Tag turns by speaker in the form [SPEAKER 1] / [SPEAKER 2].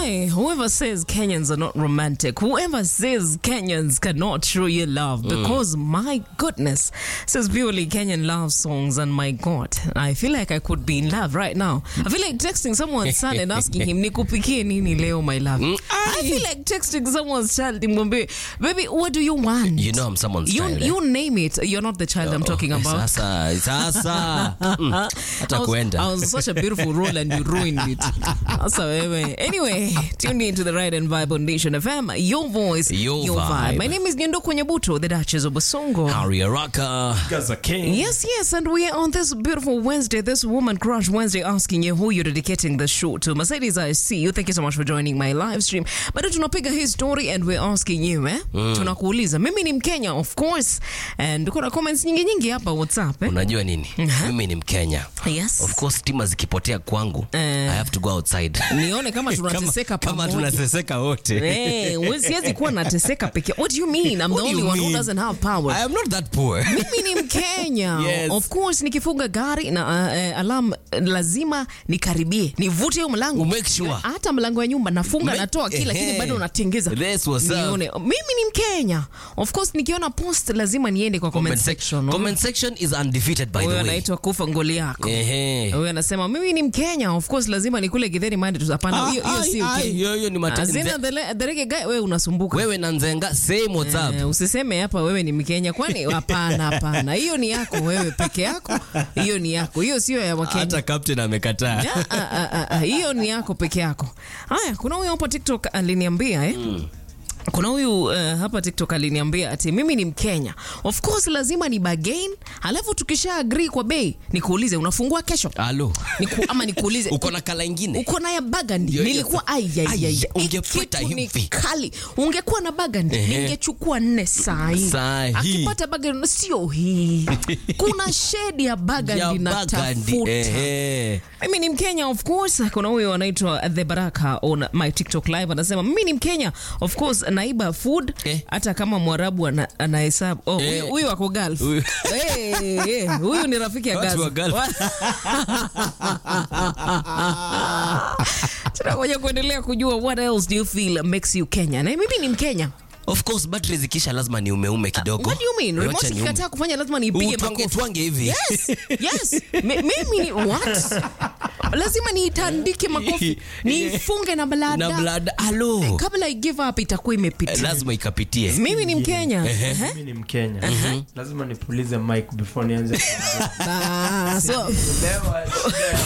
[SPEAKER 1] Hey, whoever says Kenyans are not romantic, whoever says Kenyans cannot show you love, because my goodness, says purely Kenyan love songs, and my God, I feel like I could be in love right now. I feel like texting someone's son and asking him, nikupikie nini leo, my love. I feel like texting someone's child, nimwambie, baby, what do you want?
[SPEAKER 2] You know I'm someone's
[SPEAKER 1] You,
[SPEAKER 2] child. eh?
[SPEAKER 1] you name it. You're not the child I'm talking
[SPEAKER 2] Eh,
[SPEAKER 1] about.
[SPEAKER 2] Sasa, sasa. Mm,
[SPEAKER 1] I
[SPEAKER 2] Hata
[SPEAKER 1] was,
[SPEAKER 2] kuenda.
[SPEAKER 1] I was such a beautiful role and you ruined it. Sasa wewe. Anyway, tuned into the right and vibe on Nation FM. Your voice,
[SPEAKER 2] Your
[SPEAKER 1] vibe.
[SPEAKER 2] vibe.
[SPEAKER 1] My name is Nyenduko Nyabuto, the Duchess of Basongo.
[SPEAKER 2] Harry Araka.
[SPEAKER 3] Gaza King.
[SPEAKER 1] Yes, yes, and we are on this beautiful Wednesday, this Woman Crush Wednesday, asking you who you're dedicating the show to. Mercedes, I see you. Thank you so much for joining my live stream. Bado tunapiga hii story and we're asking you, eh? Tunakuuliza. Mimi ni Mkenya, of course. And kuna comments nyingi nyingi hapa WhatsApp, eh?
[SPEAKER 2] Unajua nini? Mimi ni Mkenya.
[SPEAKER 1] Yes.
[SPEAKER 2] Of course stima zikipotea kwangu,
[SPEAKER 1] Eh.
[SPEAKER 2] I have to go outside.
[SPEAKER 1] Nione kama tunateseka
[SPEAKER 2] kama
[SPEAKER 1] pamoja.
[SPEAKER 2] tunateseka wote.
[SPEAKER 1] Eh, we- siwezi kuwa nateseka peke. What do you mean? I'm the
[SPEAKER 2] What do
[SPEAKER 1] only
[SPEAKER 2] you
[SPEAKER 1] one who
[SPEAKER 2] mean?
[SPEAKER 1] doesn't have power.
[SPEAKER 2] I am not that poor.
[SPEAKER 1] mimi ni mkenya
[SPEAKER 2] Yes.
[SPEAKER 1] of course nikifunga gari na uh, uh, alam lazima nikaribie nivute hiyo mlango
[SPEAKER 2] Make sure.
[SPEAKER 1] hata mlango ya nyumba nafunga
[SPEAKER 2] Make-
[SPEAKER 1] natoa kila
[SPEAKER 2] Ehe.
[SPEAKER 1] lakini bado natengeza
[SPEAKER 2] That's what's up.
[SPEAKER 1] nione mimi ni mkenya of course nikiona post lazima niende kwa comment section
[SPEAKER 2] Comment section is undefeated by the
[SPEAKER 1] huyo
[SPEAKER 2] way.
[SPEAKER 1] anaitwa kufa ngoli yako
[SPEAKER 2] Ehe.
[SPEAKER 1] huyo anasema mimi ni mkenya of course lazima nikule githeri mande tu hapana hiyo hiyo
[SPEAKER 2] Ai,
[SPEAKER 1] si
[SPEAKER 2] ai,
[SPEAKER 1] okay
[SPEAKER 2] hiyo- hiyo ni mate-
[SPEAKER 1] azina
[SPEAKER 2] nze-
[SPEAKER 1] the the reggae guy wewe unasumbuka
[SPEAKER 2] Wewe na Nzenga same WhatsApp.
[SPEAKER 1] Eh, usiseme hapa wewe ni Mkenya, kwani? Hapana, hapana, hiyo ni yako wewe peke yako, hiyo ni yako, hiyo sio ya Wakenya.
[SPEAKER 2] Hata captain amekataa.
[SPEAKER 1] Ah, ah, ah, ah, ah, hiyo ni yako peke yako. Haya, kuna huyu hapa TikTok aliniambia eh? kuna huyu uh, hapa TikTok aliniambia ati mimi ni Mkenya, of course lazima ni bargain, halafu tukisha agree kwa bei nikuulize unafungua kesho
[SPEAKER 2] Alo.
[SPEAKER 1] Niku, ama nikuulize
[SPEAKER 2] Uko na kala ingine?
[SPEAKER 1] uko na ya bagandi
[SPEAKER 2] Yo, yo,
[SPEAKER 1] nilikuwa
[SPEAKER 2] sa-
[SPEAKER 1] ai, ai, ai, ai.
[SPEAKER 2] Ai, ungepata
[SPEAKER 1] Kitu ni
[SPEAKER 2] hivi.
[SPEAKER 1] kali ungekuwa na bagandi
[SPEAKER 2] Ehe.
[SPEAKER 1] ningechukua nne saa hii
[SPEAKER 2] Saa hii.
[SPEAKER 1] akipata bagandi sio hii kuna shedi ya
[SPEAKER 2] Ya
[SPEAKER 1] bagandi na
[SPEAKER 2] bagandi.
[SPEAKER 1] tafuta
[SPEAKER 2] Ehe.
[SPEAKER 1] mimi ni mkenya of course kuna huyo anaitwa the baraka on my tiktok live anasema mimi ni mkenya of course naiba food
[SPEAKER 2] Eh.
[SPEAKER 1] hata kama mwarabu ana- anahesabu oh,
[SPEAKER 2] Eh.
[SPEAKER 1] huyu- huyu ako gulf
[SPEAKER 2] Huyu-
[SPEAKER 1] Eh, eh, huyu ni rafiki ya
[SPEAKER 2] Watu
[SPEAKER 1] Gaza.
[SPEAKER 2] wa Gulf.
[SPEAKER 1] tunakuja kuendelea kujua what else do you feel makes you Kenya na mimi ni mkenya
[SPEAKER 2] Of course battery zikisha lazima ni umeume kidogo.
[SPEAKER 1] what do you mean
[SPEAKER 2] Wacha
[SPEAKER 1] remote
[SPEAKER 2] niume.
[SPEAKER 1] ikikataa kufanya lazima niipige
[SPEAKER 2] Utwange-
[SPEAKER 1] makofi
[SPEAKER 2] utwange hivi.
[SPEAKER 1] yes yes Mi- mimi ni what lazima niitandike makofi niifunge na blada
[SPEAKER 2] Na blada. Alo.
[SPEAKER 1] kabla i give up itakuwa imepitia
[SPEAKER 2] Lazima ikapitie.
[SPEAKER 1] mimi ni mkenya Ehe.
[SPEAKER 3] Mimi ni Mkenya. Lazima nipulize mic before nianze.
[SPEAKER 1] Ah, so
[SPEAKER 3] Leo,